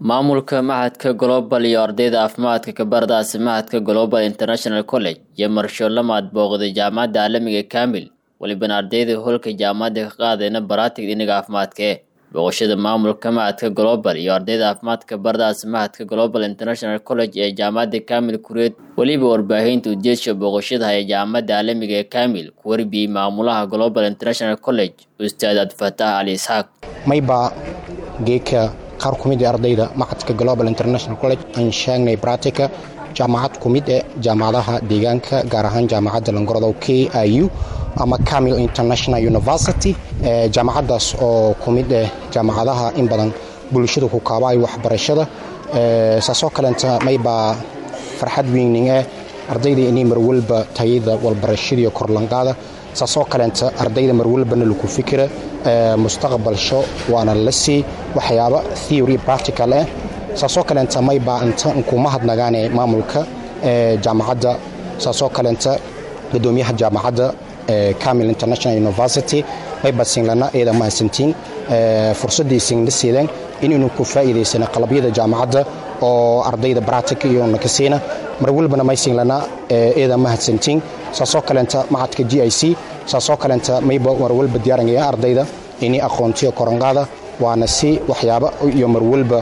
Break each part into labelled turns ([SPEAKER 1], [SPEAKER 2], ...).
[SPEAKER 1] maamulka machadka global iyo ardayda caafimaadka kabardaasi machadka global international college iyo marsho lamaad booqday jaamacadda caalamiga kamil walibana ardayda holka jaamacadda ka qaadayna baraatig dhinaga caafimaadkae booqashada maamulka machadka global iyo ardayda caafimaadka bardaasi machadka global international college ee jaamacadda kamil kureed weliba warbaahinta ujeedka booqashada ee jaamacadda caalamiga ee kamil ku warbiyey maamulaha global international college ustaad abdifataax cali isxaaq
[SPEAKER 2] mayba geeka qaar ku mid ee ardayda machadka global international college aan sheegnay bratica jaamacad ku mid ee jaamacadaha deegaanka gaar ahaan jaamacadda langorodow k i u ama camil international university jaamacaddaas oo ku mid eh jaamacadaha in badan bulshada ku kaabaay waxbarashada saasoo kaleenta maybaa farxad weyning eh ardayda inay marwalba tayada walbarashadiiyo korlanqaada saasoo kaleenta ardayda marwalbana laku fikira mustaqbalsho waana la sii waxyaaba theory practical ah saasoo kaleenta maybaa inta nkuma hadnagaane maamulka jaamacadda saasoo kaleenta gudoomiyaha jaamacadda camil international university mayba singlana eeda mahadsantiin fursadii singla siideen inaynu ku faa'iidaysana qalabyada jaamacadda oo ardayda bratic iyo nakasiina marwalbana may singlana eeda mahadsantiin saasoo kaleenta macadka g i c saasoo kaleenta mayba marwalba diyaarangaya ardayda ini aqoontiyo koranqaada waana si waxyaaba iyo marwalba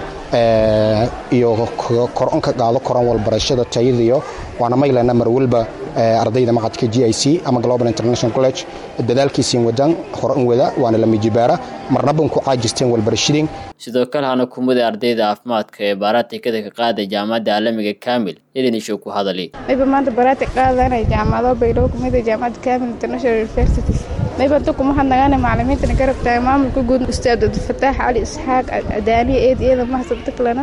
[SPEAKER 2] iyo koronka qaado koran walbarashada tayadiyo waana maylana marwalba ardayda macadka g i c ama global international college dadaalkiisiin wadaan horan wada waana lamijibaara marnaban ku caajisteen walbarashadiin
[SPEAKER 1] sidoo kale hana kumida ardayda caafimaadka ee baaratikada ka qaada jaamacadda caalamiga kamil idinishow ku hadali
[SPEAKER 3] mayba maanta baraati qaadanay jaamacado baydhabo kumida jaamacadda kamil international university mayba inta kuma hadnagaana macalimiintana garab tahay maamulka guud ustaad abdifataax cali isxaaq adaaniya eed iyada mahadsanto kalena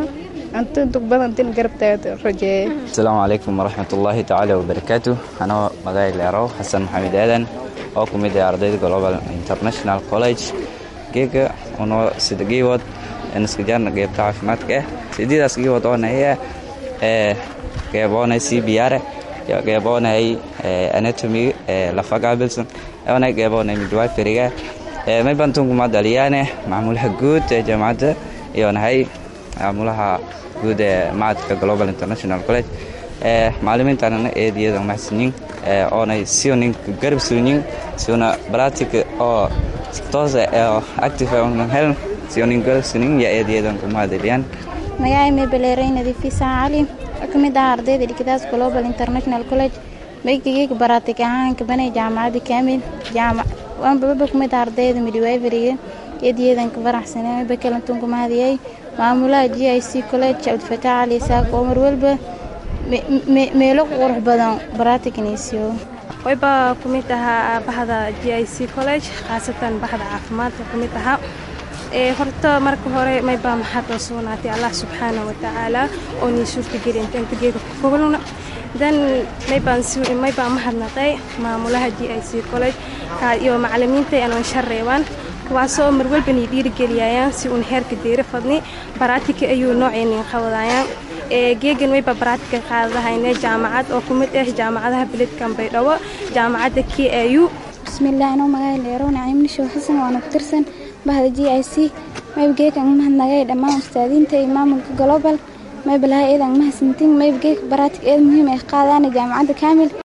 [SPEAKER 4] asalaamu calaykum waraxmatullaahi tacaala wabarakaatu anoo magacay leerow xasan maxamed aadan oo ku mid ah ardayda global international college geega unoo sida geewood naskajaarna geebta caafimaadka ah sideedaas geewood oonaya ee geeboonay c b r geeboonay anatomy lafa gaabilsan oonay geeboonay midwiferyga maybantunkumaa dhaliyaane macmuulaha guud ee jaamacadda iyonahay maamulaha guud ee macadka global international college ee macalimiintanana eediyada maxsinin oonay sionin garab suunin siuna bratic oo toose oo active hel sionin garab suunin ya eediyadan kumahadeliyan
[SPEAKER 5] magacay meebaleeray nadiifisa cali ka mid ah ardayda dhigadaas global international college maygageyga baraatig ahaan kabanay jaamacadda kaamil waanbababa kumid ah ardayda midwiferyga eediyadan ka faraxsanay bakalantuun kumahadiyay maamulaha g i c college cabdifataax cali isaaq oo marwalba meelo qurux badan baraatigniisiyo
[SPEAKER 6] wayba ku mid ahaa bahda g i c college khaasatan bahda caafimaadka ku mid ahaa horta marka hore maybaa maxaadoo sugnaatay allah subxaana watacaala oo nii suurtageli inta inta geeda ku fogluna dan maybaa mahadnaqay maamulaha g i c college iyo macalimiinta anoon shareebaan kuwaasoo marwalba nii dhiirigeliyayaan si uun heerka deyra fadni baraatika ayuu noocaynin qawadayaan geegan wayba baraatika qaadadahayne jaamacad oo ku mid ah jaamacadaha beledkan baydhabo jaamacadda k a u
[SPEAKER 5] bismillaah anoo magaca leerow naciimnishow xasan waana ku tirsan bahda g i c mayba geekan mahadnagay dhammaan ustaadiinta iyo maamulka global mayba laha eedan mahadsantiin mayba geeka baraatig eed muhiim ay qaadaana jaamacadda kaamil